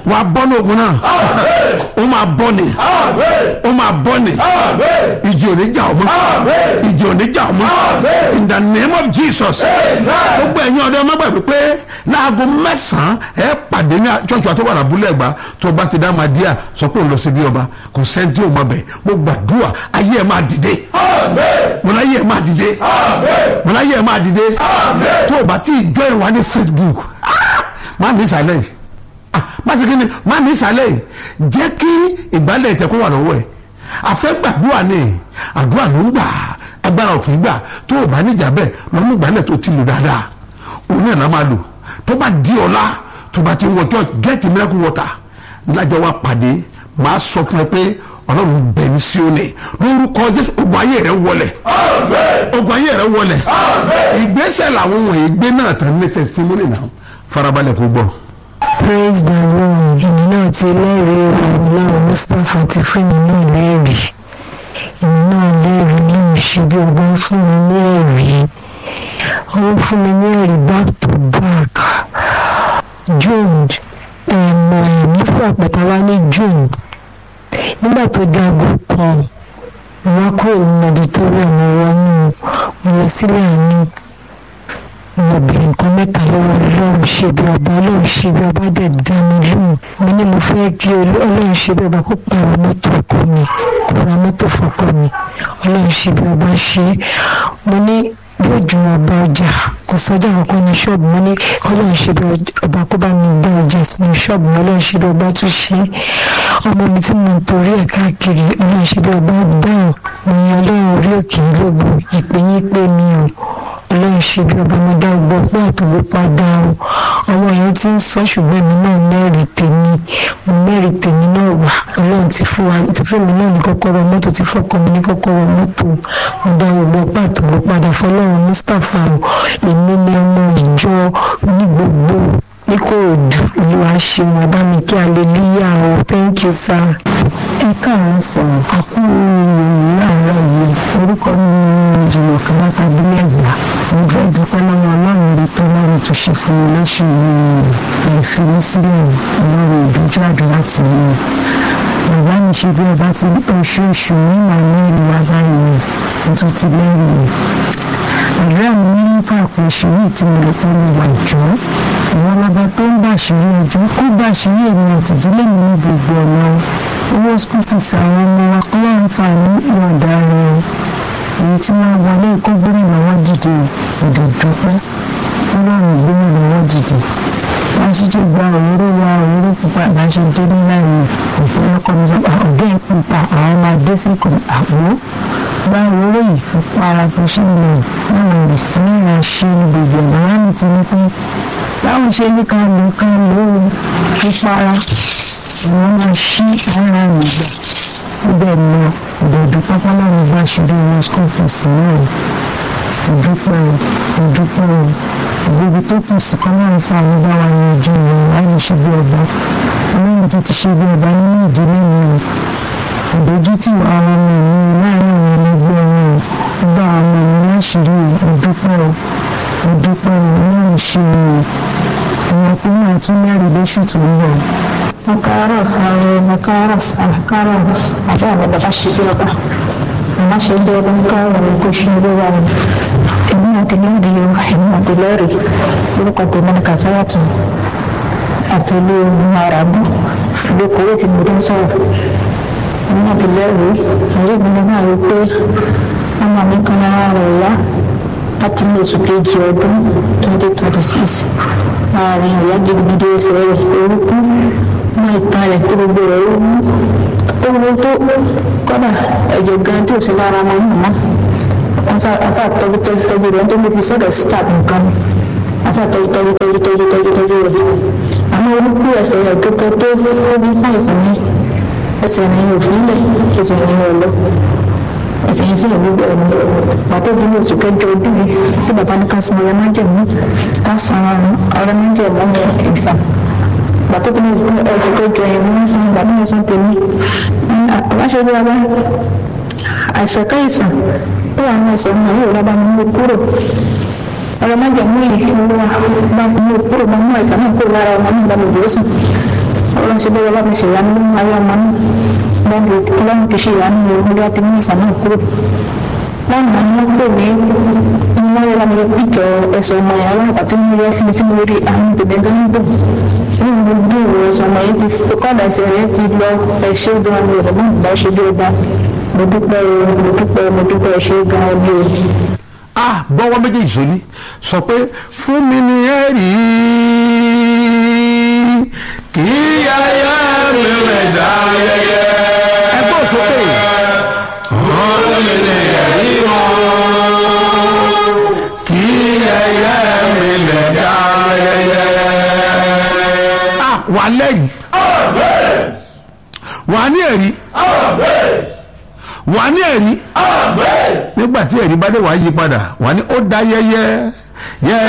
wà á bọ́ ní ogun náà ó máa bọ́ ni ó máa bọ́ ni ìjì ò ní jà ọ́ mọ́ ìjì ò ní jà ọ́ mọ́ in the name of jesus gbogbo ẹ̀yin ọ̀dọ́ ọmọ gbàgbé pé láago mẹ́sàn-án ẹ pàdé ní ṣọ́ọ̀ṣì àti wàrà abúlé ẹ̀gbá tó bá ti dá máa díà sọ pé òun lọ sí bí ọba kò sẹ́ńtì òun ọbẹ̀ mo gbàdúrà ayé ẹ̀ máa dìde mo láyé ẹ̀ máa dìde mo láyé ẹ̀ máa dìde tó o bá ti jọ ìwà ní facebook ah, má ní ìsàlẹ̀ yìí ah, má sì kí ni má ní ìsàlẹ̀ yìí jẹ́ kí ìgbálẹ̀ ìtẹ̀kọ́ wà lọ́wọ́ ẹ̀ àfẹ́ gbàdúrà ni àdúrà ló ń gbà agbára ò kì í gbà tó o bá níjà bẹ́ẹ̀ lọ́mú ìgbálẹ̀ tó ti lò dáadáa òun náà la máa lò tó bá di ọ̀la tó bá ti wọ church get miracle water lájọ wa pàdé máa sọ fún ẹ pé ọlọ́run bẹ̀ mí sí òní lórúkọ jésù ogun ayé rẹ wọlẹ̀ ogun ayé rẹ wọlẹ̀ ìgbésẹ̀ làwọn wọ̀nyí gbé náà tán ní testimony náà farabalẹ̀ kó gbọ́. praise the lord èmi náà ti lẹ́rìí ọlọ́run mustapha ti fún mi náà lẹ́rìí èmi náà lẹ́rìí lóun ṣe bí ọgbọ́n fún mi ní ẹ̀rí ó fún mi ní ẹ̀rí back to back june ẹ̀mọ ẹ̀mí fún àpẹta wá ní june nígbà tó dágó kan wọn kúrò nínú auditorium mo wọnú mo lọ sílé àánú mo bèrè nǹkan mẹ́ta lọ́wọ́ ọlọ́run ṣe bí ọba ọlọ́run ṣe bí ọba dẹ̀ dá mi lóhùn mo ní mo fẹ́ kí ọlọ́run ṣe bí ọba kó pààrọ̀ mọ́tò ọkọ mi kó ra mọ́tò fọkọ mi ọlọ́run ṣe bí ọba ṣe mo ní yóò ju ọba ọjà kò sọjà kankan ní ṣọ́ọ̀bù mo ní ọlọ́run ṣe bí ọba kó bá mi dá ọjà sínú ṣọ́ọ̀bù mi ọlọ́run ṣe bí ọba tún ṣe ọmọ mi tí mo ń torí ẹ̀ káàkiri ọlọ́run ṣe bí ọba dáhùn mo yan ọlọ́run orí òkè lógun ìpè yín pé mi ò ọlọ́run ṣe bí ọba mo dá gbọ́ pé àtòwò padà o àwọn èèyàn ti ń sọ ṣùgbọ́n èmi náà mẹ́rin tèmi mo mẹ́rin tèmi náà wà ọlọ́run ti fún wa ti fún mi náà ní kọ́kọ́rọ́ mọ́tò ti fọ́kọ mi ní kọ́kọ́rọ́ mọ́tò mo dá gbọ́ pé àtòwò padà fọlọ́run mustapha o èmi ni ọmọ ìjọ ní gbogbo ní kò dù olúwa ṣe wọn bá mi kí hallelujah o thank you sir. ẹ káàárọ̀ sọ àkú láàárọ̀ yìí orúkọ mi ni jùlọ kan láti abúlé ẹ̀gbá mo fẹ́ dúpẹ́ lọ́wọ́ ọlọ́run rí tó lọ́run tó ṣe fún mi lóṣù yìí ìfi mí sílẹ̀ ọlọ́run ìdójú àdúrà tì mí bàbá mi ṣe bí ọba ti oṣooṣù ní màmúlì wa báyìí mo tún ti lẹ́yìn àdúrà mi ní fún àpòṣù yìí tí mo lè pẹ́ mi wà jọ́ ìwọ lọba tó ń bàṣírí ọjọ́ kó bàṣírí èmi àtìdílé mi ní gbogbo ọ̀nà owó school fees àwọn ọmọ wa kọ́ lọ́run fà ní ìwọ̀nda rẹ̀ èyí tí wọ́n wọlé kó gbórí lọ́wọ́ dìde ìdòdópẹ́ ọlọ́run gbórí lọ́wọ́ dìde wọ́n sì ti gba òróró wa òróró pupa bá ṣe dé ní láàyè òfin ọkọ mi sọ ọ̀gá ẹ̀ pupa àwọn máa dé sí kò àpò gba òróró yìí fún para bó ṣe ń lò náà rè náà ṣe ní gbogbo ọ̀nà wọn ní ti ní pé báwo ṣe ní ká lò ká lò ó fún para àwọn máa ṣí ara rẹ̀ gbà síbẹ̀ lọ ìdọ̀dọ̀ pápá láwọn bá ṣeré wọn school fees náà ìdúpẹ́ ìdúpẹ́ ìgbébi tó kù sí kọ́ náà fún àwọn bá wa yanjú ìrìn láì ṣe bí ọba ọlọ́run ti ti ṣe bí ọba nínú ìdílé mi o ìdójútì àwọn ọmọ mi láàrin àwọn ẹlẹgbẹ́ wọn o gba àwọn ọmọ mi láṣìírí ìdúpẹ́ ìdúpẹ́ ọlọ́run ṣe o ìwọ̀n pé máa tún mẹ́rin lóṣù tó ń bọ̀. mo káàárọ̀ sáré mo káàárọ̀ sáré káàárọ̀ àbá àwọn bàbá ṣe bí ọba màmá ṣe bí ọba ń káàárọ̀ ní kò ṣe bí ọba rẹ̀ èmi àti lẹ́rìí o èmi àti lẹ́rìí orúkọ tèmi ní kàfáyàtò àtòlú marabu ìlú kòwé tí mo ti ń sọ̀rọ̀ èmi àti lẹ́rìí ẹ̀rí mi ni máa rí pé ọmọ mi kan ara rẹ̀ yá láti ní oṣù kejì ọdún twenty twenty six láàrin ìyá gidigidi ẹsẹ̀ rẹ̀ orúkú mọ́ ìtàn rẹ̀ tó gbogbo rẹ̀ ó mú owó tó kọ́dà ẹ̀jẹ̀ gan tí ò sí lára wọn mọ̀ mọ́ wọ́n sá tọ́jú tọ́jú tọ́jú rẹ̀ tó lè fi sọ́dọ̀ start nǹkan wọ́n sá tọ́jú tọ́jú tọ́jú tọ́jú tọ́jú tọ́jú rẹ̀ àmọ́ orúkú ẹsẹ̀ rẹ̀ kẹ́kẹ́ tó tó bí sáyẹ̀sì ní ẹsẹ̀ ní òfìlẹ̀ ẹsẹ̀ ní ọ̀lọ́ ẹsẹ̀ yẹn sì ń gbogbo ẹ̀mí pàtó bí oṣù kẹjọ ọdún yìí tí bàbá ní ká san ọrẹ májèmú ká san ọrẹ májèmú ìfà pàtó tó ní oṣù kẹjọ yẹn wọ́n san bàbá mi san tèmi àbáṣe bí wàá àìsàn káìsàn ó wà ní ẹsẹ̀ ọmọ yóò lábá mi mú kúrò ọrẹ májèmú yìí fún wa bá fún mi kúrò bá mú àìsàn náà kúrò lára ọmọ mi bá mi dúró sùn ọlọ́run ṣe bẹ́ẹ̀ bá mi ṣe ìyanu nínú ayé ọmọ náà lẹ́yìn tí ọlọ́run ti ṣe ìyanu ní orí láti mú ìsàn náà kúrò lánàá ni wọ́n pè mí ní wọ́n yẹ láti píjọ ẹ̀sọ̀ ọmọ yẹn àwọn àti mo yẹ fún mi tí mo rí àwọn tèmi gan ń dùn ní mo bí ìwé ẹ̀sọ̀ ọmọ yẹn ti kọ́dà ẹsẹ̀ rẹ̀ ti lọ ẹ̀ṣẹ́ gan ni ọ̀dọ̀ náà bá ṣe bí ọba mo dúpẹ́ o mo dúpẹ́ mo dúpẹ́ ẹ̀ṣẹ́ gan ni o. ah gbọ́wọ́ méjèèjì sórí sọ pé fún mi ní ẹ̀rí kì í yáyá mi rẹ̀ dá yẹyẹ. ẹgbẹ́ òsókè. fún mi ní ẹ̀rí o kì í yáyá mi rẹ̀ dá yẹyẹ. ah wà á lẹ́rìí wà á ní ẹ̀rí wà á ní ẹ̀rí nígbà tí ẹ̀rí bá dé wàá yí padà wà á ní ó dá yẹyẹ yẹ